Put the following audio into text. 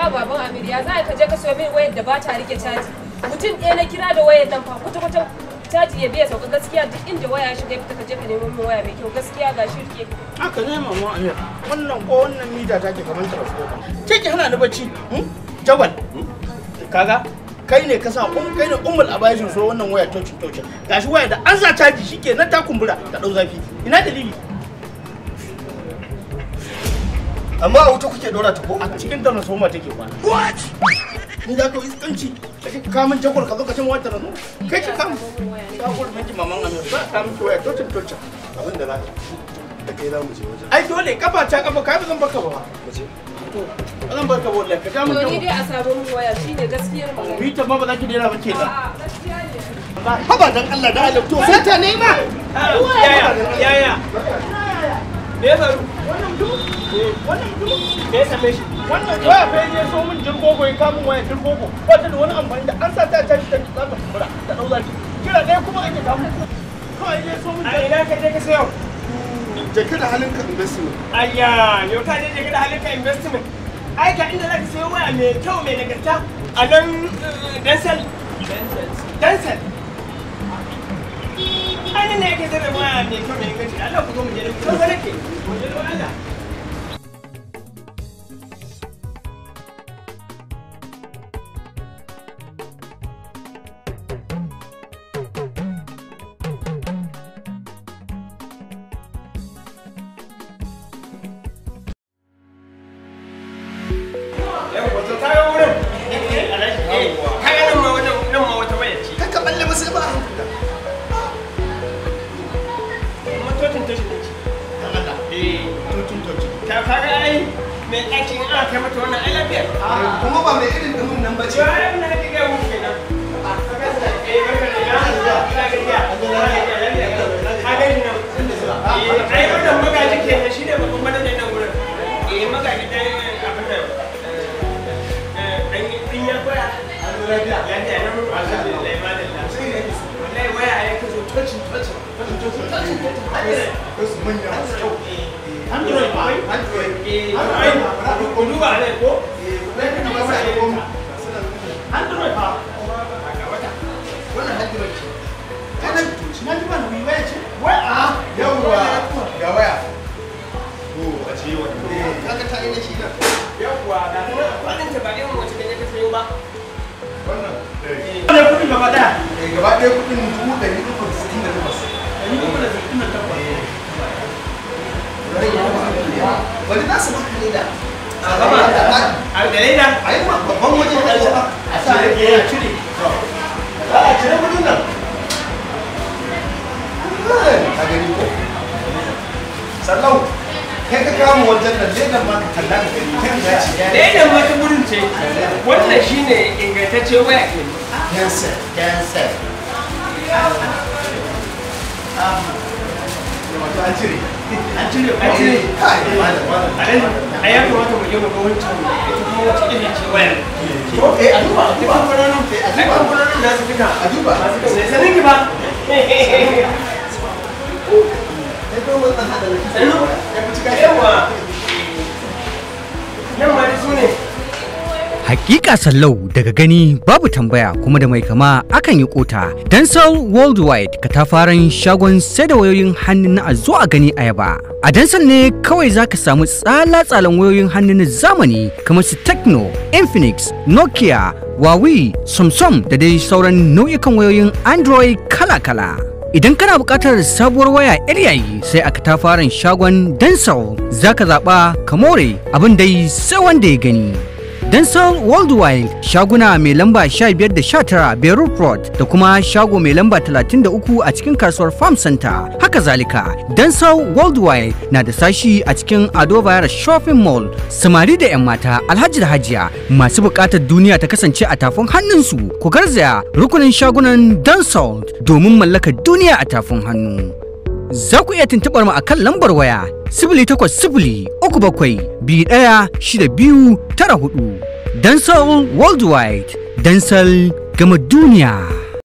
haba baban Amir ya za ka je ka siyo min wayar da ba ta rike caji mutum ɗaya na kira da wayar nan fa kwata kwata caji ya biya sauka gaskiya duk inda waya ya shiga ya fita ka je ka nemo min waya mai kyau gaskiya ga shi rike haka ne mama amir wannan ko wannan mita ta ke kamar transformer ke ki hana ni bacci hmm? jawal kaga kai ne ka sa um kai ne ummul abaishin so wannan waya tocin tocin gashi waya da an sa caji shike nan ta kumbura ta dau zafi ina dalili amma a wuta kuke dora ta ko a cikin transformer take kwana what ni za ka yi iskanci kake ka min jagwal ka zo ka ce mu wata rasu kai ki kam ka gudu miki maman amir za ka miki waya tocin tocin abin da za ka da kai za mu je wajen ai dole kafa ta kafa kai ba zan baka ba mu je ba zan baka wallahi ka ga mun to ni jagwal dai a sabon min waya shine gaskiyar magana mita ma ba za ki daina ba ke da a'a gaskiya ne haba dan Allah da Allah to sai ta nema yaya yaya me ya faru wannan mutum wannan mutum me ya same shi wannan waya fa ne so min jirgogo ya kamun waya jirgogo ba ta da wani amfani da an sa ta tashi ta za ta kumbura ta dau zafi kira ɗaya kuma ake kamun kawai ne so min a ina ka je ka sayo jeki da halin ka investment ayya yau ka je je da halin ka investment ai ka inda zaka sayo waya mai kyau mai nagarta a nan dansel dansel ai nan ne yake zai da waya mai kyau mai inganci Allah ku zo mu je da ku zo nake mu je da Allah Yawwa, to kayo wurin. Eh, kaga nan ma wata nan ma wata waya ce. ka balle musu ba Motocin tashi ne ce. Eh, ta kaga ai mai ɗakin aka kai mata wannan ai lafiyar. kuma ba mai irin dumin nan ba ce Cewa ai abin da kake gaya muku kenan. Eh, barka da ina. Ina gajiya. Ka gani nan. Eh, ai wannan magaji kenan shine babban manajan nan wurin. Eh, magaji ɗan abin nan. eh, ɗan ɗin ya koya. Lafiya nan alhamdulillah madalla. Wallahi waya ya kazo tocin tocin. Tocin tocin tocin. wasu manya masu kyau Android ba? android Eh, ai, ku duba ne ko? Android ba wannan android ce kana na ji ba na waya ce waya yawwa ga waya ko a ce wani kaga ta ina shi nan Yawwa, ga ta nan kwanan ta ba irin wacce da ka sayo ba. wannan eh ne kudi gaba daya eh, gaba ɗaya kuɗin dubu ɗari uku da sittin da takwas ni kuma da sittin da takwas wani za su maka ne da A gama, a da leda. a yi ma babban waje da ake ba a sa rage ya cire a cire kudin nan ka gani ko sallau kai ka kama wajen nan ledan ma ka kalla ka gani kan ya ce ya Ledan wata gurin ce. Wannan shine ingantacce waya ke. cancer cancer wato an cire an cire An cire. kai malam malam A nan, a ya kamata mu je mu ga wancan ita kuma wacce iri ce wayar. to eh a duba a Duk duba kamfanonin, Eh, a ai duba kamfanonin nasu duka. a duba Masu kan sai sanin ki ba. sai ko wannan hada da kisa Sannu. ya fi cika Yawwa. Nan ma dai su ne. Hakika sallau daga gani babu tambaya kuma da mai kama akan yi kota. Dansal Worldwide katafaren shagon sai da wayoyin hannu na a zo a gani a yaba. A Dansal ne kawai zaka samu tsala-tsalan wayoyin hannu na zamani kamar su Tecno, Infinix, Nokia, Huawei, Samsung da dai sauran nau'ikan wayoyin Android kala-kala. Idan kana buƙatar sabuwar waya yar yayi sai a katafaren shagon Dansal zaka zaɓa ka more abin dai sai wanda ya gani. Dansal Worldwide shaguna mai lamba 15 da 19 Beirut Road da kuma shago mai lamba 33 a cikin kasuwar Farm Center. Haka zalika, Dansal Worldwide na da sashi a cikin Ado Bayar Shopping Mall. Samari da 'yan mata Alhaji da Hajiya masu buƙatar duniya ta kasance a tafin hannunsu. Ku garzaya rukunin shagunan Dansal domin mallakar duniya a tafin hannu. Za ku iya tuntuɓar mu a kan lambar waya sifili takwas sifili uku bakwai biyu ɗaya shida biyu tara hudu. Dansal Worldwide, Dansal gama duniya.